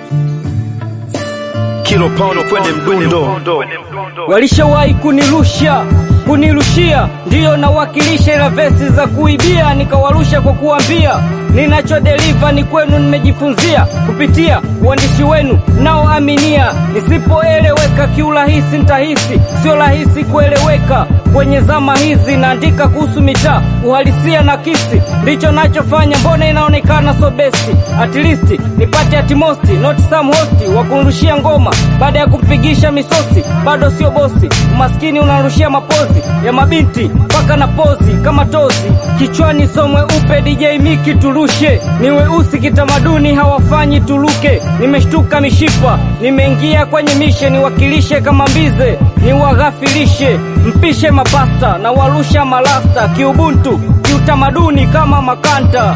kilo paundo kwende mdundo Walishawahi kunirusha kunirushia, ndiyo nawakilisha, ila vesi za kuibia nikawarusha kwa kuambia ninachodeliva ni kwenu, nimejifunzia kupitia uandishi wenu naoaminia. Nisipoeleweka kiurahisi nitahisi sio rahisi kueleweka kwenye zama hizi. Naandika kuhusu mitaa, uhalisia na kisi, ndicho nachofanya. Mbona inaonekana so besti? At least nipate atimosti, not some hosti wa kunurushia ngoma baada ya kumpigisha misosi, bado sio bosi. Umaskini unarushia mapozi ya mabinti mpaka na pozi kama tozi kichwani, somwe upe DJ Miki turushe, ni weusi kitamaduni hawafanyi tuluke. Nimeshtuka mishipa, nimeingia kwenye mishe, niwakilishe kama mbize, niwaghafilishe, mpishe mapasta na warusha malasta, kiubuntu kiutamaduni kama makanta.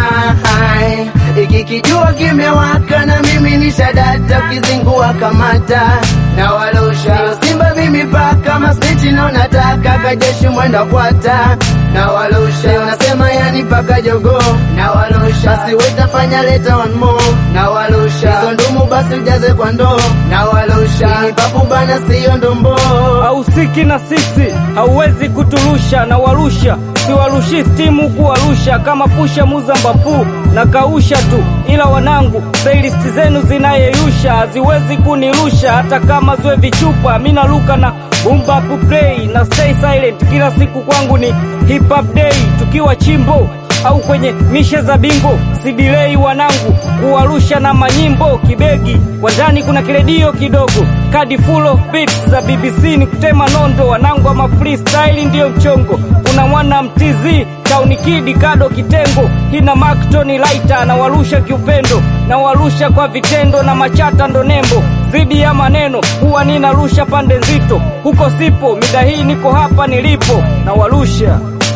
Nolai, iki kijua kimewaka na mimi ni shadata, ukizingua kamata na walosha simba mimi paka masniti na unataka kajeshi mwenda kwata na walosha unasema yani paka jogo na walosha basi wetafanya leta one more na walosha hizo ndumu basi ujaze kwa ndoo na walosha ni papu bana siyo ndombo hausiki na sisi, hauwezi kuturusha na warusha, siwarushi stimu kuwarusha kama pusha muzambapu na kausha tu, ila wanangu, playlist zenu zinayeyusha haziwezi kunirusha hata kama zwe vichupa. Mi naruka na bumba play na stay silent, kila siku kwangu ni hip hop day, tukiwa chimbo au kwenye mishe za bingo, sidilei wanangu kuwarusha na manyimbo kibegi kwa ndani, kuna kiredio kidogo, kadi full of beats za BBC ni kutema nondo, wanangu ama freestyle ndiyo mchongo. Kuna mwana mtizi tauni kidi kado kitengo, hina Mactoni Laita anawarusha kiupendo, na warusha kwa vitendo na machata ndo nembo zidi ya maneno, huwa ninarusha pande nzito, huko sipo mida hii, niko hapa nilipo na warusha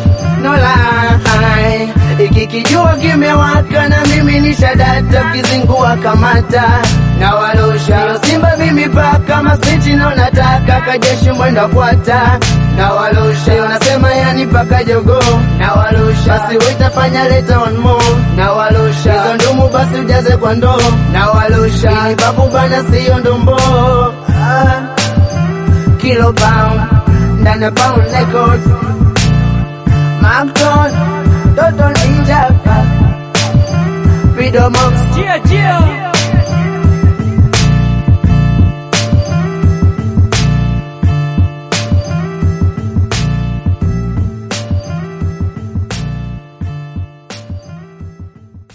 Nolai, iki kijua kimewaka na mimi ni shadata, ukizingua kamata na walosha simba mimi paka masniti na unataka kajeshi mwenda kwata na walosha unasema yani paka jogo na walosha basi wetafanya leta one more na walosha hizo ndumu basi ujaze kwa ndoo na walosha ni babu bana siyo ndombo ah, kilo pound ndani ya pound records Macton, Dodo Ninja, Freedom of Cheer, cheer.